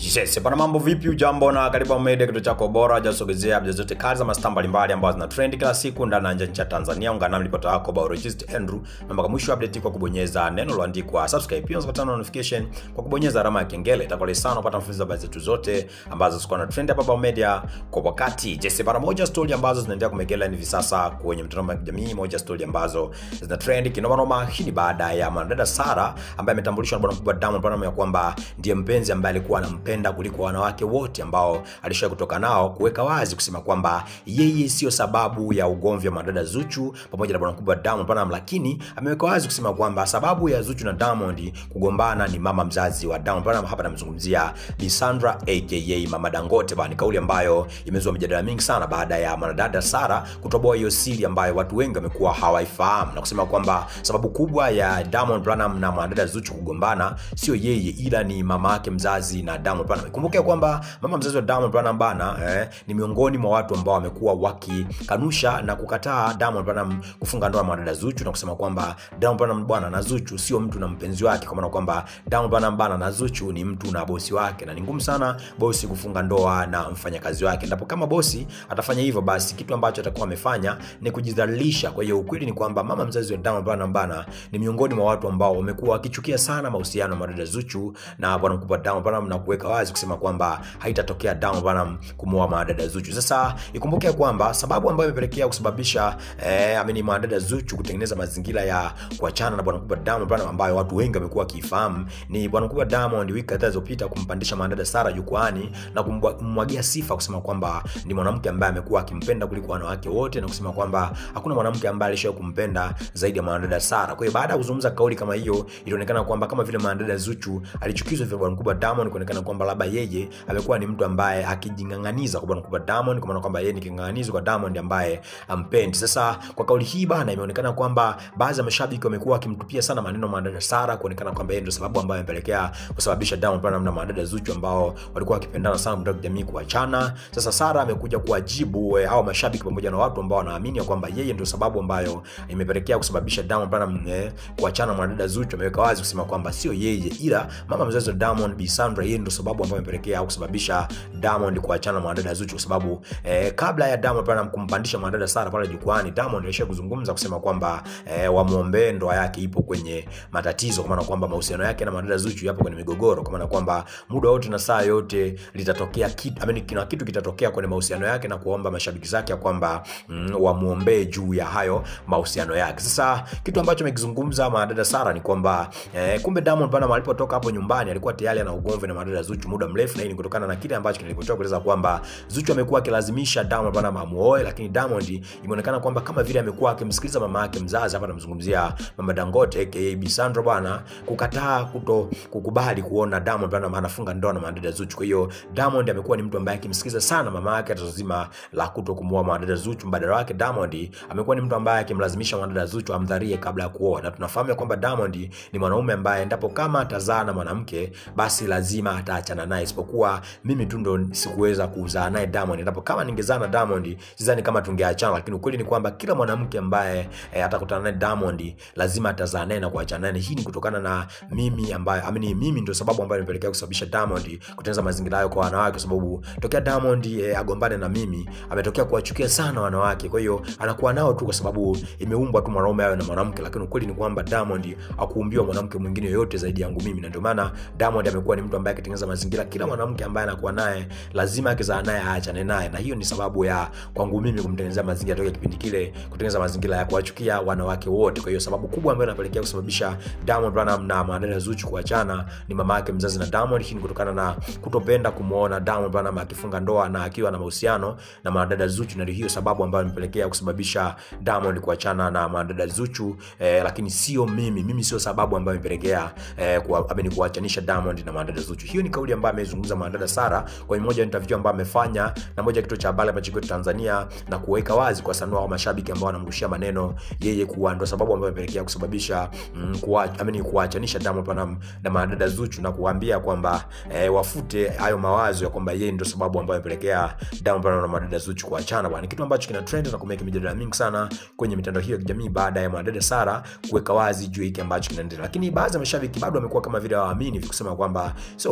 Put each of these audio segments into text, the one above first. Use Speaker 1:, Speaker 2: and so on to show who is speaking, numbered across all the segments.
Speaker 1: Yes, bwana mambo vipi ujambo na karibu Amede kitu chako bora jasogezea updates zote kali za mastaa mbalimbali ambazo zina trend kila siku ndani na nje ya Tanzania. Ungana nami ripota wako Biologist Andrew na mpaka mwisho update kwa kubonyeza neno lililoandikwa subscribe. Pia unapata notification kwa kubonyeza alama ya kengele. Itakuwa sana kupata mfululizo wa habari zetu zote ambazo ziko na trend hapa Bao Media kwa wakati. Yes, bwana moja story ambazo zinaendelea kumegela hivi sasa kwenye mitandao ya kijamii, moja story ambazo zina trend kinoma noma. Hii ni baada ya mwanadada Sara ambaye ametambulishwa na bwana mkubwa Diamond Platnumz ya kwamba ndiye mpenzi ambaye alikuwa anampenda kuliko wanawake wote ambao alishawahi kutoka nao, kuweka wazi kusema kwamba yeye sio sababu ya ugomvi wa mwanadada Zuchu pamoja na bwana mkubwa Diamond Platnumz, lakini ameweka wazi kusema kwamba sababu ya Zuchu na Diamond kugombana ni mama mzazi wa Diamond Platnumz. Hapa namzungumzia Bi Sandra aka Mama Dangote bana. Ni kauli ambayo imezua mijadala mingi sana baada ya mwanadada Sara kutoboa hiyo siri ambayo watu wengi wamekuwa hawaifahamu na kusema kwamba sababu kubwa ya Diamond Platnumz na mwanadada Zuchu kugombana sio yeye, ila ni mama yake mzazi na Diamond Platnumz. Kumbuke kwamba mama mzazi wa Diamond Platnumz bana eh, ni miongoni mwa watu ambao wamekuwa wakikanusha na kukataa Diamond Platnumz kufunga ndoa na mwanadada Zuchu na kusema kwamba Diamond Platnumz bwana na Zuchu sio mtu na mpenzi wake, kwa maana kwamba Diamond Platnumz bana na Zuchu ni mtu na bosi wake, na ni ngumu sana bosi kufunga ndoa na mfanyakazi wake. Ndipo kama bosi atafanya hivyo, basi kitu ambacho atakuwa amefanya ni kujidhalilisha. Kwa hiyo ukweli ni kwamba mama mzazi wa Diamond Platnumz bana ni miongoni mwa watu ambao wamekuwa wakichukia sana mahusiano ya mwanadada Zuchu na bwana mkubwa Diamond Platnumz na kuweka wazi kusema kwamba haitatokea Diamond Platnumz kumuoa mwanadada Zuchu. Sasa ikumbuke kwamba sababu ambayo imepelekea kusababisha eh, amini mwanadada Zuchu kutengeneza mazingira ya kuachana na bwana mkubwa Diamond Platnumz ambayo watu wengi wamekuwa wakifahamu ni bwana mkubwa Diamond wiki kadhaa zilizopita kumpandisha mwanadada Sara jukwani na kummwagia sifa kusema kwamba ni mwanamke ambaye amekuwa akimpenda kuliko wanawake wote na kusema kwamba hakuna mwanamke ambaye alishawahi kumpenda zaidi ya mwanadada Sara. Kwa hiyo baada ya kuzungumza kauli kama hiyo, ilionekana kwamba kama vile mwanadada Zuchu alichukizwa vya bwana mkubwa Diamond, kuonekana kwamba labda yeye amekuwa ni mtu ambaye akijing'ang'aniza kwa bwana mkubwa Diamond, kwa maana kwamba yeye ni king'ang'anizi kwa Diamond ambaye ampendi. Sasa kwa kauli hii bana, imeonekana kwamba baadhi ya mashabiki wamekuwa wakimtupia sana maneno mwanadada Sara, kuonekana kwamba yeye ndio sababu ambayo imepelekea kusababisha Diamond Platnumz na mwanadada Zuchu ambao walikuwa wakipendana sana mtandao jamii kuachana. Sasa Sara amekuja kuwajibu hao mashabiki pamoja na watu ambao wanaamini kwamba yeye ndio sababu ambayo imepelekea kusababisha Diamond Platnumz eh, kuachana na mwanadada Zuchu. Ameweka wazi kusema kwamba sio yeye, ila mama mzazi wa Diamond Bi Sandra, yeye ndio sababu ambayo imepelekea kusababisha Diamond kuachana na mwanadada Zuchu, kwa sababu eh, kabla ya Diamond Platnumz kumpandisha mwanadada Sara pale jukwani, Diamond alisha kuzungumza kusema kwamba eh, wamuombee ndoa yake ipo kwenye matatizo, kwa maana kwamba mahusiano yake na mwanadada Zuchu yapo kwenye migogoro, kwa maana kwamba muda wote na saa yote litatokea kitu, I mean, kina kitu kitatokea kwenye mahusiano yake na kuomba mashabiki zake ya kwamba mm, wamuombee juu ya hayo mahusiano yake. Sasa kitu ambacho amekizungumza mwanadada Sara ni kwamba eh, kumbe Diamond Platnumz alipotoka hapo nyumbani alikuwa tayari ana ugomvi na mwanadada Zuchu muda mrefu, na hii ni kutokana na kile ambacho kilipotoka kueleza kwamba Zuchu amekuwa akilazimisha Diamond Platnumz amuoe, lakini Diamond imeonekana kwamba kama vile amekuwa akimsikiliza mama yake mzazi, hapa namzungumzia mama Dangote aka Bi Sandra bwana, kukataa kuto kukubali kuona Diamond Platnumz anafunga ndoa na mwanadada Zuchu. Kwa hiyo Diamond amekuwa ni mtu ambaye akimsikiliza sana mama yake tatizo zima la kuto kumuoa mwanadada Zuchu. Mbadala wake Diamond amekuwa ni mtu ambaye akimlazimisha mwanadada Zuchu amdharie kabla ya kuoa, na tunafahamu kwamba Diamond ni mwanaume ambaye endapo kama atazaa na mwanamke basi lazima ataachana naye, isipokuwa mimi tu ndo sikuweza kuzaa naye Diamond. Endapo kama ningezaa na Diamond sidhani kama tungeachana, lakini ukweli ni kwamba kila mwanamke ambaye e, atakutana naye Diamond lazima atazaa naye na kuachana naye. Hii ni kutokana na mimi ambaye amini, mimi ndio sababu ambayo imepelekea kusababisha Diamond kutengeneza mazingira hayo kwa wanawake, kwa sababu tokea Diamond e, agombane na mimi ametokea kuwachukia sana wanawake. Kwa hiyo anakuwa nao tu kwa sababu imeumbwa tu mwanaume awe na mwanamke, lakini ukweli ni kwamba Diamond hakuumbiwa mwanamke mwingine yoyote zaidi yangu mimi, na ndio maana Diamond amekuwa ni mtu ambaye akitengeneza mazingira, kila mwanamke ambaye anakuwa naye lazima akizaa naye aachane naye, na hiyo ni sababu ya kwangu mimi kumtengenezea mazingira tokea kipindi kile, kutengeneza mazingira ya kuwachukia wanawake wote. Kwa hiyo sababu kubwa ambayo inapelekea kusababisha Diamond Platnumz na mwanadada Zuchu kuachana ni mama yake mzazi na Diamond. Hii ni kutokana na kutopenda kumuona Diamond Platnumz akifunga ndoa na akiwa na mahusiano na mwanadada Zuchu, na ndio hiyo sababu ambayo imepelekea kusababisha Diamond kuachana na mwanadada Zuchu eh, lakini sio mimi, mimi sio sababu ambayo imepelekea eh, kuwa, ameni kuachanisha Diamond na mwanadada Zuchu. Hiyo ni kauli ambayo amezungumza mwanadada Sara kwenye moja ya interview ambayo amefanya na moja kituo cha habari hapa nchini Tanzania, na kuweka wazi kwa sanua wa mashabiki ambao wanamrushia maneno yeye kuwa ndo sababu ambayo imepelekea kusababisha mm, kuwa, ameni kuachanisha Diamond Platnumz na mwanadada Zuchu na kuambia kwamba eh, wafute hayo mawazo ya kwamba yeye ndo sababu ambayo imepelekea Diamond Platnumz na mwanadada Zuchu kuachana bwana. Kitu ambacho kina trend na kumeka mijadala mingi sana kwenye mitandao hiyo ya kijamii baada ya mwanadada Sara kuweka wazi juu hiki ambacho kinaendelea, lakini baadhi ya mashabiki bado wamekuwa kama vile hawaamini kusema kwamba sio kweli bwana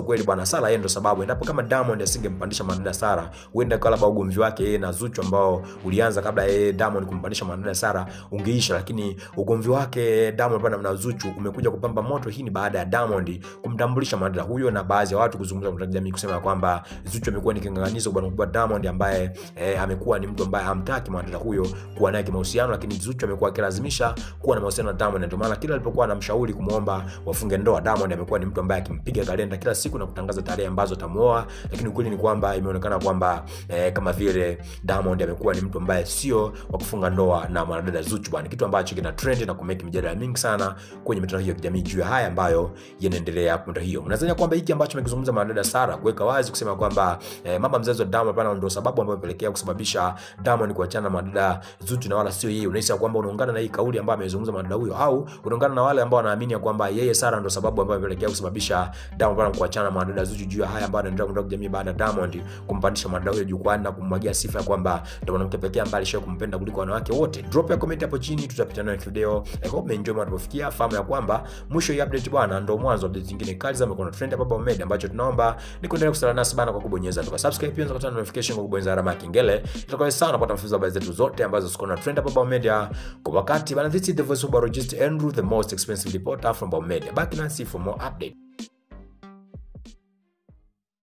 Speaker 1: na Sara yeye ndo sababu. Endapo kama Diamond asingempandisha mwanadada Sara, huenda kwa labda ugomvi wake yeye na Zuchu ambao ulianza kabla yeye Diamond kumpandisha mwanadada Sara ungeisha, lakini ugomvi wake Diamond bwana na Zuchu umekuja kupamba moto. Hii ni baada ya Diamond kumtambulisha mwanadada huyo na baadhi ya watu kuzungumza kwa jamii kusema kwamba Zuchu amekuwa ni kinganganizo bwana mkubwa Diamond ambaye eh, amekuwa ni mtu ambaye hamtaki mwanadada huyo kuwa naye kimahusiano, lakini Zuchu amekuwa akilazimisha kuwa na mahusiano na Diamond. Ndio maana kila alipokuwa anamshauri kumwomba wafunge ndoa, Diamond amekuwa ni mtu ambaye akimpiga kalenda kila siku na kutangaza tarehe ambazo atamuoa, lakini ukweli ni kwamba imeonekana kwamba eh, kama vile Diamond amekuwa ni mtu ambaye sio wa kufunga ndoa na mwanadada Zuchu bwana, kitu ambacho kina trend na kumeki mjadala mingi sana kwenye mitandao hiyo ya kijamii juu ya haya ambayo yanaendelea kwa hiyo. Unadhani kwamba hiki ambacho amekizungumza mwanadada Sara kuweka wazi kusema kwamba eh, mama mzazi wa Diamond bwana ndio sababu ambayo imepelekea kusababisha Diamond kuachana na mwanadada Zuchu na wala sio yeye, unahisi kwamba unaungana na hii kauli ambayo amezungumza mwanadada huyo, au unaungana na wale ambao wanaamini kwamba yeye Sara ndio sababu ambayo imepelekea kusababisha Diamond bwana kuachana na mwanadada Zuchu juu ya haya ambayo anaendelea kwa jamii baada ya Diamond kumpandisha mwanadada huyo jukwani na kumwagia sifa ya kwamba ndio mwanamke pekee ambaye alishawahi kumpenda kuliko wanawake wote. Drop ya comment hapo chini, tutapita nayo video. I hope umeenjoy mnapofikia. Fahamu ya kwamba mwisho hii update bwana ndio mwanzo wa update nyingine kali za mkono trend hapa Baba Media, ambacho tunaomba ni kuendelea kusala nasi bana kwa kubonyeza tu subscribe, pia unaweza kupata notification kwa kubonyeza alama ya kengele. Itakuwa sana kupata mfuzo habari zetu zote ambazo ziko na trend hapa Baba Media kwa wakati bana. This is the voice of Barojist Andrew, the most expensive reporter from Baba Media. Back nasi for more update.